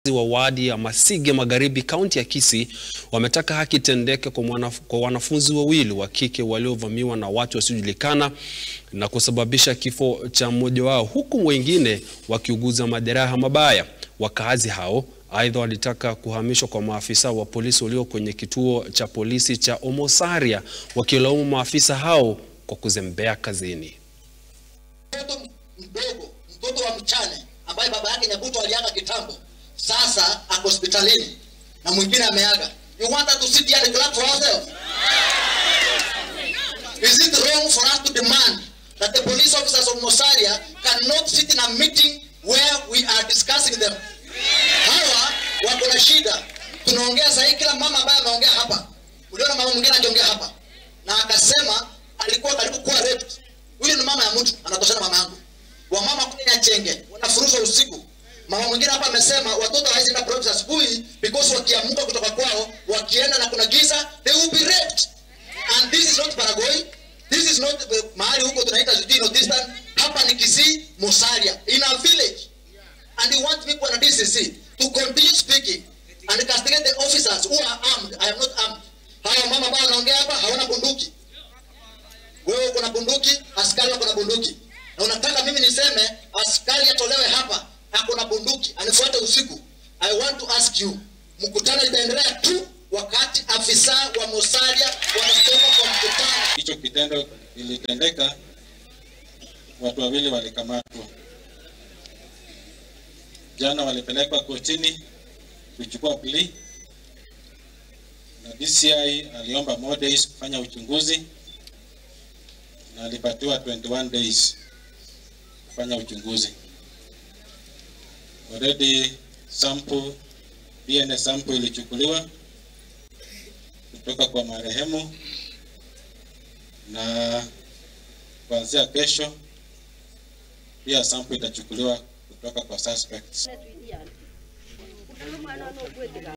wa wadi ya Masige Magharibi kaunti ya Kisii wametaka haki tendeke kwa, mwanaf kwa wanafunzi wawili wa kike waliovamiwa na watu wasiojulikana na kusababisha kifo cha mmoja wao huku wengine wakiuguza majeraha mabaya. Wakaazi hao aidha walitaka kuhamishwa kwa maafisa wa polisi walio kwenye kituo cha polisi cha Omosaria wakilaumu maafisa hao kwa kuzembea kazini. Mtoto mdogo, mtoto wa mchane ambaye baba yake Nyabuto aliaga kitambo, sasa ako hospitalini na mwingine ameaga. You want us to sit here and clap for ourselves? Is it wrong for us to demand that the police officers of Mosaria cannot sit in a meeting where we are discussing them? Hawa wako na shida. Tunaongea sasa hivi, kila mama ambaye ameongea hapa, uliona mama mwingine akiongea hapa na akasema alikuwa karibu kuwa raped. Huyu ni mama ya mtu, anatoshana mama yangu. Wamama kule Nyachenge wanafuruzwa usiku. Mama mwingine hapa amesema watoto hawezi enda program asubuhi because wakiamka kutoka kwao wakienda na kuna giza they will be raped. And this is not Baragoi. This is not uh, mahali huko tunaita sijui Northeastern. Hapa ni Kisii, Musalia in a village. And you want people na DCC to continue speaking and castigate the officers who are armed. I am not armed. Hawa mama ambao wanaongea hapa hawana bunduki. Wewe uko na bunduki, askari wako na bunduki. Na unataka mimi niseme askari atolewe hapa, ako na bunduki, anifuate usiku. I want to ask you, mkutano itaendelea tu wakati afisa wa Musalia wanatoka kwa mkutano. Hicho kitendo kilitendeka, watu wawili walikamatwa. Jana walipelekwa kotini kuchukua plea, na DCI aliomba more days kufanya uchunguzi na alipatiwa 21 days kufanya uchunguzi. Already sample DNA sample ilichukuliwa kutoka kwa marehemu na kuanzia kesho pia sample itachukuliwa kutoka kwa suspects.